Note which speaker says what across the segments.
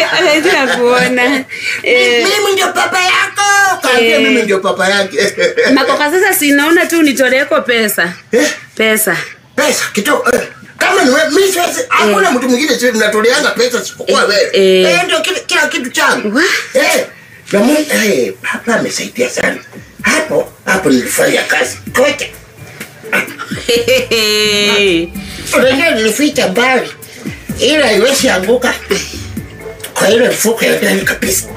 Speaker 1: Anataka kuona. Eh,
Speaker 2: mimi ndio papa yako kaambia
Speaker 1: Eh.
Speaker 2: mimi ndio papa yake
Speaker 1: Makoka sasa sinaona tu nitoleeko pesa.
Speaker 2: Eh,
Speaker 1: Pesa.
Speaker 2: pesa kidogo eh, kama ni wewe mimi siwezi hakuna mtu mwingine sisi tunatoleanga pesa sipokuwa
Speaker 1: Eh,
Speaker 2: wewe
Speaker 1: eh.
Speaker 2: eh ndio kila, kila kitu changu
Speaker 1: Wa?
Speaker 2: eh na Mungu eh papa amesaidia sana hapo hapo nilifanya kazi kote unajua nilificha mbali ila iwezi anguka kwa ile mfuko ya ndani kabisa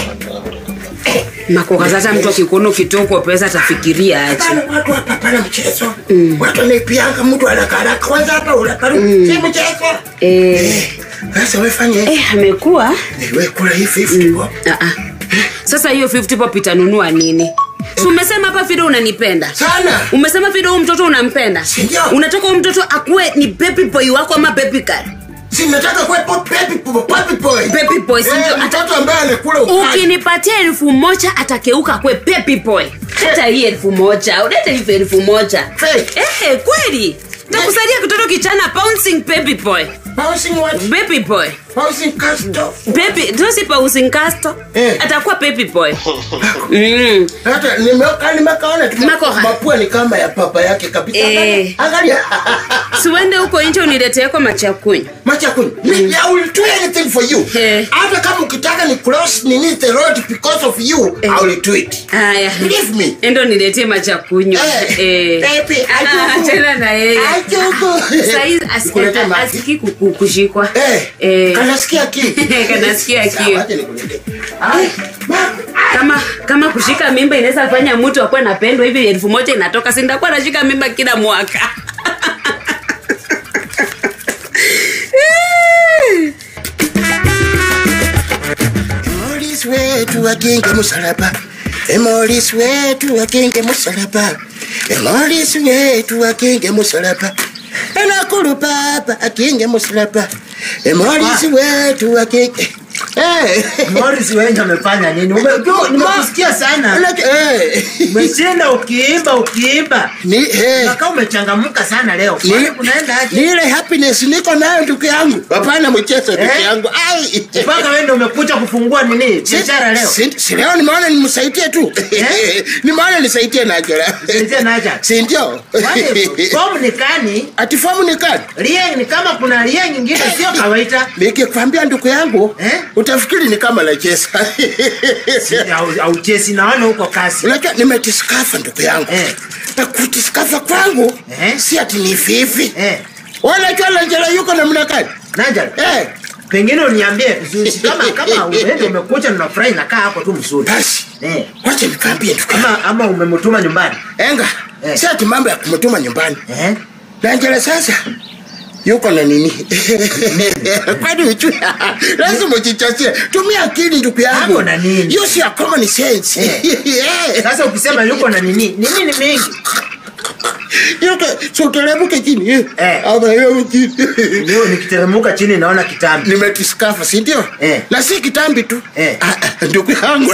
Speaker 1: Makoka sasa mtu akikuona ukitokwa pesa atafikiria aje.
Speaker 2: Hapana, watu hapa hapana mchezo watu wanaipianga mtu anakaraka kwanza hapa unaparu si mchezo
Speaker 1: Eh,
Speaker 2: sasa wewe fanye
Speaker 1: eh amekuwa
Speaker 2: wewe kula hii 50 bob
Speaker 1: Ah, ah. Sasa hiyo 50 pop itanunua nini? Si umesema hapa Fido unanipenda.
Speaker 2: sana
Speaker 1: Umesema Fido huyu mtoto unampenda.
Speaker 2: Sindio.
Speaker 1: Unataka huyu mtoto akuwe ni baby boy wako ama baby girl?
Speaker 2: si nataka kuwe pop baby boy baby boy
Speaker 1: Baby boy, si ndio?
Speaker 2: eh, mtoto ambaye anakula ukali
Speaker 1: Ukinipatia elfu moja atakeuka kwe baby boy. Leta hii elfu moja. Ulete hii elfu moja.
Speaker 2: Fake.
Speaker 1: Eh, kweli. Takusaidia kitoto kichana bouncing baby boy.
Speaker 2: bouncing what
Speaker 1: Baby boy.
Speaker 2: bouncing castle
Speaker 1: Baby, dosi bouncing castle.
Speaker 2: Eh.
Speaker 1: Atakuwa baby boy. Mm.
Speaker 2: hata nimeka nimekaona tu
Speaker 1: Makoha.
Speaker 2: mapua ni kama ya papa yake kabisa
Speaker 1: Eh.
Speaker 2: angalia
Speaker 1: siwende huko nje unileteeko machakunywa
Speaker 2: Machakuni, me, I will do anything for you.
Speaker 1: Eh.
Speaker 2: Hata kama ukitaka ni cross nini the road because of you, I will do it.
Speaker 1: haya
Speaker 2: Believe me.
Speaker 1: endo niletee machakunywa
Speaker 2: Eh,
Speaker 1: Eh.
Speaker 2: baby,
Speaker 1: Ah,
Speaker 2: ajuku.
Speaker 1: tena na yeye
Speaker 2: Ajuku.
Speaker 1: Saizi asi-
Speaker 2: Nikulete maji.
Speaker 1: asiki kuku- kushikwa
Speaker 2: Eh,
Speaker 1: Eh.
Speaker 2: kanasikia kiu.
Speaker 1: Kanasikia
Speaker 2: Sawa,
Speaker 1: kiu.
Speaker 2: acha nikuletee. Ai, ma-
Speaker 1: kama kama kushika mimba inaweza fanya mtu akuwe napendwa hivi elfu moja inatoka sindakuwa nashika mimba kila mwaka
Speaker 2: Morris wetu wakinge musalaba Morris wetu wakinge musalaba Morris wetu wakinge musalaba Enakulu papa akinge musalaba Morris wetu wakinge Eh.
Speaker 3: Morris wengi amefanya nini? Ume- ume- Nimekusikia sana.
Speaker 2: Like, eh.
Speaker 3: Umeshinda ukiimba ukiimba.
Speaker 2: Ni eh.
Speaker 3: Kaka umechangamka sana leo.
Speaker 2: Ni-
Speaker 3: Kwani kunaenda
Speaker 2: ni
Speaker 3: aje?
Speaker 2: ile happiness niko nayo ndugu yangu hapana mchezo ndugu
Speaker 3: Eh?
Speaker 2: yangu ai
Speaker 3: Mpaka wewe ndio umekuja kufungua nini? Biashara leo.
Speaker 2: Si- si leo nimeona nimsaidie tu
Speaker 3: Eh?
Speaker 2: nimeona nisaidie najera
Speaker 3: Nisaidie Naja.
Speaker 2: si ndio
Speaker 3: Kwani fomu ni kani?
Speaker 2: ati fomu ni kani
Speaker 3: Lie ni kama kuna lie nyingine sio kawaida.
Speaker 2: nikikwambia ndugu yangu
Speaker 3: Eh?
Speaker 2: utafikiri ni kama nacheza
Speaker 3: Au- Au chesi naona huko kasi.
Speaker 2: unajua nimetiskafa ndugu yangu
Speaker 3: Eh.
Speaker 2: na kutiskafa kwangu
Speaker 3: Eh?
Speaker 2: si ati ni vivi
Speaker 3: Eh.
Speaker 2: wanajua najera yuko namna gani
Speaker 3: Naja.
Speaker 2: eh.
Speaker 3: Pengine uniambie vizuri si kama kama wewe umekuja na furahi nakaa hapo tu mzuri.
Speaker 2: basi
Speaker 3: Eh.
Speaker 2: wacha nikwambie ndugu yangu
Speaker 3: Ama ama umemtuma nyumbani.
Speaker 2: enga
Speaker 3: Eh.
Speaker 2: si ati mambo ya kumtuma nyumbani
Speaker 3: Eh?
Speaker 2: Nanjala sasa yuko na nini? Kwani ujue lazima ujichasie. Tumia akili ndugu yangu.
Speaker 3: Ako na nini?
Speaker 2: Use your common sense. Eh.
Speaker 3: Sasa ukisema yuko na nini? Nini ni mingi?
Speaker 2: Yuko so utalemuke chini. eh?
Speaker 3: Eh.
Speaker 2: Ama yeye chini.
Speaker 3: Leo nikiteremuka chini naona kitambi.
Speaker 2: Nimetiskafa, si ndio?
Speaker 3: Eh.
Speaker 2: Na si kitambi tu.
Speaker 3: Eh.
Speaker 2: Ah, ah, Ndugu yangu.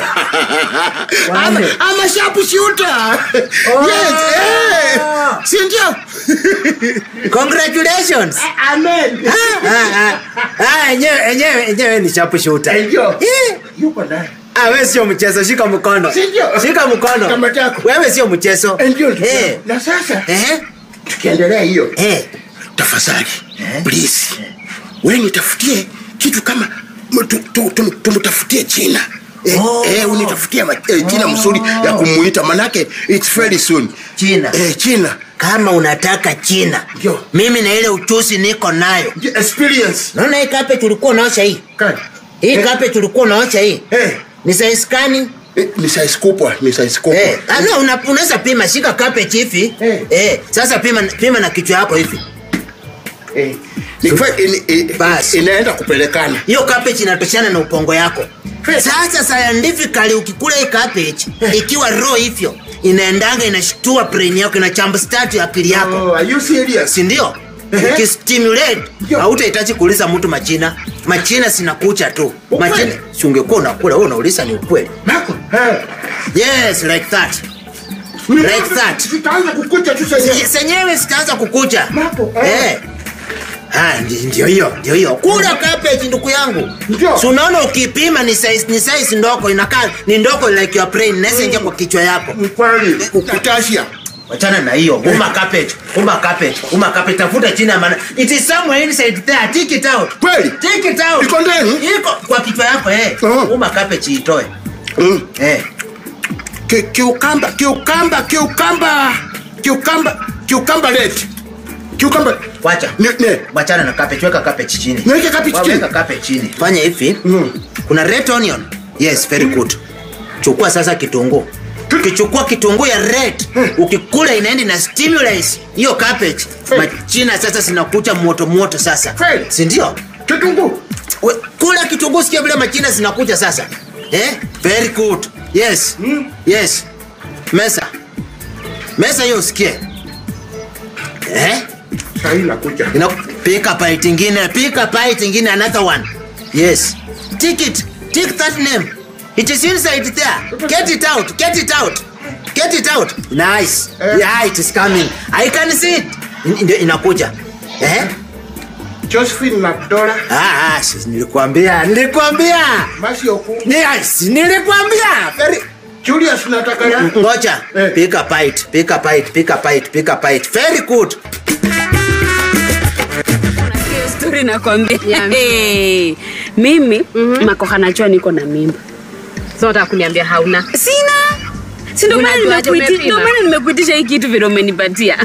Speaker 2: Ama
Speaker 3: Wale.
Speaker 2: ama sharp shooter. Yes. Eh. Si ndio?
Speaker 3: Congratulations.
Speaker 2: Amen.
Speaker 3: Ah, ah, ah, enyewe enyewe enyewe ni chapu shooter.
Speaker 2: Ndio.
Speaker 3: Eh,
Speaker 2: Yuko ndani.
Speaker 3: Ah, wewe sio mchezo, shika mkono.
Speaker 2: Si ndio?
Speaker 3: Shika mkono.
Speaker 2: Kama chako.
Speaker 3: Wewe sio mchezo.
Speaker 2: Ndio. ndugu
Speaker 3: Eh.
Speaker 2: yangu. Na sasa
Speaker 3: Eh?
Speaker 2: tukiendelea hiyo
Speaker 3: Eh.
Speaker 2: tafadhali
Speaker 3: Eh?
Speaker 2: please wewe nitafutie kitu kama m- tu- tu- tu- tumtafutie jina Eh,
Speaker 3: Oh.
Speaker 2: eh, unitafutie ma- eh, jina mzuri ya kumuita manake it's very soon
Speaker 3: Jina.
Speaker 2: eh, jina
Speaker 3: Kama unataka China.
Speaker 2: Ndio.
Speaker 3: Mimi na ile uchusi niko nayo.
Speaker 2: experience
Speaker 3: Naona hii carpet ulikuwa unaosha hii.
Speaker 2: Kani?
Speaker 3: Hii
Speaker 2: Eh,
Speaker 3: carpet ulikuwa unaosha hii.
Speaker 2: eh,
Speaker 3: Ni size gani?
Speaker 2: eh, ni size kubwa ni size kubwa
Speaker 3: Eh, ah, no, una- unaweza pima shika carpet hivi.
Speaker 2: Eh.
Speaker 3: Eh, sasa pima pima na kichwa yako hivi.
Speaker 2: eh, ni kwa- ini- eh,
Speaker 3: Basi.
Speaker 2: inaenda kupelekana
Speaker 3: hiyo cabbage inatoshana na upongo yako sasa scientifically ukikula hii cabbage ikiwa raw hivyo inaendanga inashtua brain yako inachamba start akili yako
Speaker 2: oh, are you serious
Speaker 3: si ndio
Speaker 2: Ehe.
Speaker 3: ukistimulate
Speaker 2: Ndio.
Speaker 3: hautahitaji kuuliza mtu machina machina sinakucha tu
Speaker 2: Ukweli?
Speaker 3: machina si ungekuwa unakula wewe unauliza ni ukweli
Speaker 2: Marco eh
Speaker 3: yes like that like that
Speaker 2: Zitaanza kukuja tu sasa
Speaker 3: senyewe zitaanza kukucha
Speaker 2: Marco, eh.
Speaker 3: eh. Ah, ndi- ndio hiyo ndio hiyo kula cabbage ndugu yangu
Speaker 2: Ndio.
Speaker 3: si unaona ukipima ni size ni size ndogo inakaa ni ndogo like your brain inaweza ingia kwa kichwa yako
Speaker 2: Ni kweli. Ukutasia.
Speaker 3: wachana na hiyo uma cabbage uma cabbage uma cabbage tafuta chini ya maana it is somewhere inside there take it out
Speaker 2: Kweli?
Speaker 3: take it out
Speaker 2: Iko ndani?
Speaker 3: iko kwa kichwa yako eh
Speaker 2: Oh.
Speaker 3: uma cabbage itoe
Speaker 2: Mm.
Speaker 3: eh
Speaker 2: Ki- Kiukamba, kiukamba, kiukamba. Kiukamba, kiukamba red. Kiukamba.
Speaker 3: wacha
Speaker 2: Ne, ne.
Speaker 3: wachana na cabbage weka cabbage chini
Speaker 2: Niweke cabbage
Speaker 3: Wa-
Speaker 2: chini?
Speaker 3: weka cabbage chini fanya hivi
Speaker 2: Mm.
Speaker 3: kuna red onion yes very good chukua sasa kitunguu ukichukua kitunguu ya red ukikula inaenda na stimulate hiyo cabbage
Speaker 2: Hmm.
Speaker 3: machina sasa zinakucha moto moto sasa
Speaker 2: Kweli?
Speaker 3: si ndio
Speaker 2: Kitunguu.
Speaker 3: We- kula kitunguu sikia vile machina zinakuja sasa eh? very good yes
Speaker 2: Mm.
Speaker 3: yes mesa mesa hiyo usikie eh?
Speaker 2: Sahii nakuja.
Speaker 3: Ina pick a bite ingine, pick a bite ingine, another one. Yes. Take it. Take that name. It is inside there. Get it out. Get it out. Get it out. Nice.
Speaker 2: Eh.
Speaker 3: Yeah, it is coming. I can see it. In- Ndio inakuja. Eh?
Speaker 2: Josephine na Dora.
Speaker 3: Ah, ah, sis, nilikwambia. Nilikwambia.
Speaker 2: Basi oku.
Speaker 3: Yes, nilikwambia. Very
Speaker 2: Julius nataka.
Speaker 3: Ngoja.
Speaker 2: Eh.
Speaker 3: Pick a bite. Pick a bite. Pick a bite. Pick a bite. Very good.
Speaker 1: Hiyo story nakwambia
Speaker 4: Niambie.
Speaker 1: hey, mimi makoha najua niko na mimba
Speaker 4: so nataka kuniambia hauna
Speaker 1: sina si ndio maana
Speaker 4: Unajuaje
Speaker 1: nimekuiti-
Speaker 4: umepima?
Speaker 1: ndio maana nimekuitisha hii kitu vile umenipatia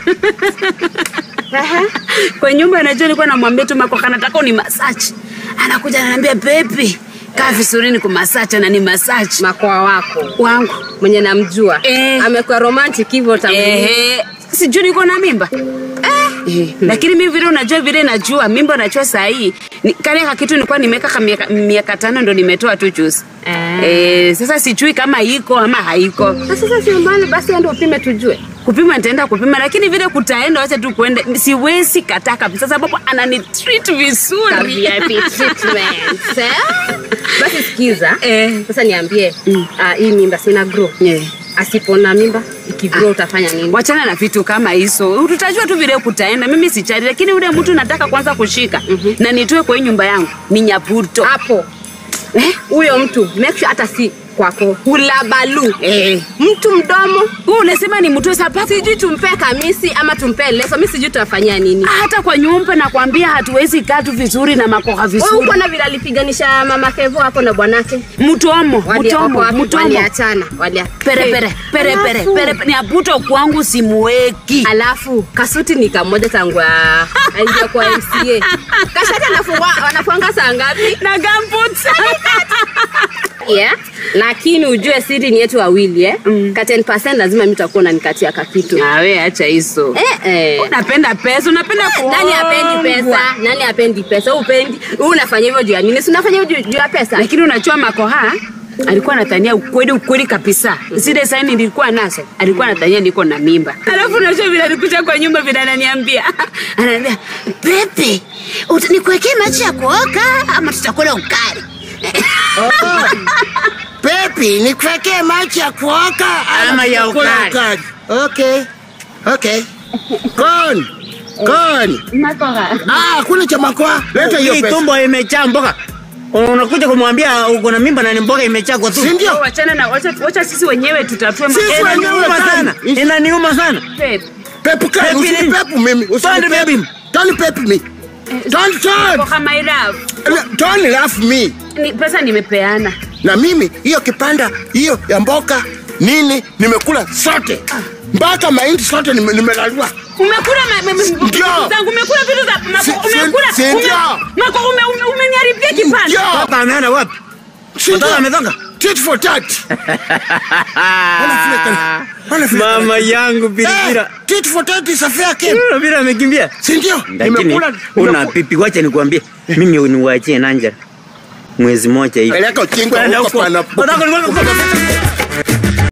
Speaker 1: kwa nyumba najua nilikuwa namwambia tu makoha nataka uni masachi anakuja ananiambia bebi kaa vizuri ni kumasachi na ni masachi
Speaker 4: makoa wako
Speaker 1: wangu
Speaker 4: mwenye namjua
Speaker 1: Eh.
Speaker 4: amekuwa romantic hivyo tangu
Speaker 1: Ehe, sijui niko na mimba Eh, lakini mi vile unajua vile najua mimba najua sahii kale kakitu nilikuwa nimeweka ka miaka, miaka tano ndo nimetoa tu juzi
Speaker 4: Ah.
Speaker 1: eh, sasa sijui kama iko ama haiko
Speaker 4: Na sasa sio mbali basi ende upime tujue
Speaker 1: kupima nitaenda kupima lakini vile kutaenda wacha tu kuende siwezi kataa kabisa sababu anani treat vizuri
Speaker 4: Ka VIP treatment, eh? basi sikiza
Speaker 1: Eh.
Speaker 4: sasa niambie
Speaker 1: Mm.
Speaker 4: ah, hii mimba sina grow
Speaker 1: Yeah.
Speaker 4: asipona mimba ikigrow utafanya nini
Speaker 1: wachana na vitu kama hizo tutajua tu vile kutaenda mimi sichari lakini ule mtu nataka kwanza kushika na nitoe kwa hii nyumba yangu ni nyaputo
Speaker 4: hapo
Speaker 1: eh?
Speaker 4: huyo mtu make sure hata si kwako hulabalu
Speaker 1: Eh.
Speaker 4: mtu mdomo
Speaker 1: Wewe unasema ni mtu sababu
Speaker 4: sijui tumpee kamisi ama tumpee leso mi sijui tutafanyia nini
Speaker 1: hata kwa nyumba nakwambia hatuwezi kaa tu vizuri na makoha
Speaker 4: Wewe
Speaker 1: vizuri
Speaker 4: uko na vile alipiganisha mama Kevo hapo na bwanake
Speaker 1: mtomo
Speaker 4: Wali-
Speaker 1: mtomo
Speaker 4: wako wapi?
Speaker 1: mtomo
Speaker 4: waliachana walia-
Speaker 1: pere pere pere pere
Speaker 4: Alafu-
Speaker 1: pere ni aputo kwangu simuweki
Speaker 4: alafu kasuti ni kamoja tangu a- aingia kwa mca kashati anafungwa anafunga saa ngapi
Speaker 1: na gambut
Speaker 4: yeah. lakini ujue siri ni yetu wawili eh?
Speaker 1: Mm.
Speaker 4: ka 10 lazima mi utakuwa unanikatia kakitu
Speaker 1: nawe acha hizo
Speaker 4: eh, eh.
Speaker 1: unapenda pesa unapenda
Speaker 4: nani apendi
Speaker 1: kuongwa.
Speaker 4: pesa nani apendi pesa upendi Wewe unafanya hivyo juu ya nini si unafanya hivyo juu- juu ya pesa
Speaker 1: lakini unachua makoha alikuwa anatania ukweli ukweli kabisa zile saini nilikuwa nazo alikuwa anatania niko na mimba alafu unajua vile alikuja kwa nyumba vile ananiambia ananiambia pepe uta- nikuwekee maji ya kuoka ama tutakula ukari
Speaker 2: Pepi, nikuwekee maji ya kuoka
Speaker 3: Ama ya
Speaker 2: tutakula
Speaker 3: ukali.
Speaker 2: ukali. Okay. Okay. Kon. Kon.
Speaker 1: makoha
Speaker 2: Ah, kuna cha makoa. Leta hiyo
Speaker 5: Hii
Speaker 2: pesa.
Speaker 5: tumbo imejaa mboga. Unakuja kumwambia uko na mimba na ni mboga imejaa kwa
Speaker 2: Si
Speaker 5: tumbo.
Speaker 2: ndio?
Speaker 1: wachana na wacha, wacha sisi wenyewe tutatue ma-
Speaker 2: Sisi
Speaker 1: Eh,
Speaker 2: wenyewe
Speaker 5: Inaniuma
Speaker 2: kani.
Speaker 5: sana. Inaniuma sana.
Speaker 1: Pepe.
Speaker 2: Pepu kani,
Speaker 5: Pepi nini?
Speaker 2: usinipepu mimi.
Speaker 5: Don't
Speaker 2: Usinipepu.
Speaker 5: pepi.
Speaker 2: Don't pepu me. Don't don't.
Speaker 1: Makoha my love.
Speaker 2: Don't laugh me.
Speaker 1: Ni, pesa nimepeana
Speaker 2: Na mimi hiyo kipanda hiyo ya mboka nini nimekula sote. Mpaka mahindi sote nime- nimelalua.
Speaker 1: umekula ma- ma- ma- vitu
Speaker 2: Ndio.
Speaker 1: zangu umekula vitu za mako-
Speaker 2: Si- si-
Speaker 1: umekula
Speaker 2: si
Speaker 1: ume-
Speaker 2: ndio.
Speaker 1: mako ume- ume- umeniharibia kipande
Speaker 2: Ndio.
Speaker 5: Papa ameenda wapi?
Speaker 2: Si
Speaker 5: Mtoto
Speaker 2: ndio?
Speaker 5: ametoka?
Speaker 2: Tit for tat. Wana vile kana- wana vile kana-
Speaker 5: Mama yangu
Speaker 2: Eh,
Speaker 5: Pilipira.
Speaker 2: tit for tat is a fair game.
Speaker 5: Pilipira amekimbia.
Speaker 2: Si ndio?
Speaker 5: Lakini
Speaker 2: Nimekula.
Speaker 5: una
Speaker 2: nimekula-
Speaker 5: pipi, wacha nikwambie. Mimi niwaachie Nanja mwezi mmoja hivi.
Speaker 2: Peleka ujinga
Speaker 5: Kwenda
Speaker 2: huko
Speaker 5: huko.
Speaker 2: pana-
Speaker 5: Nataka nikwambie-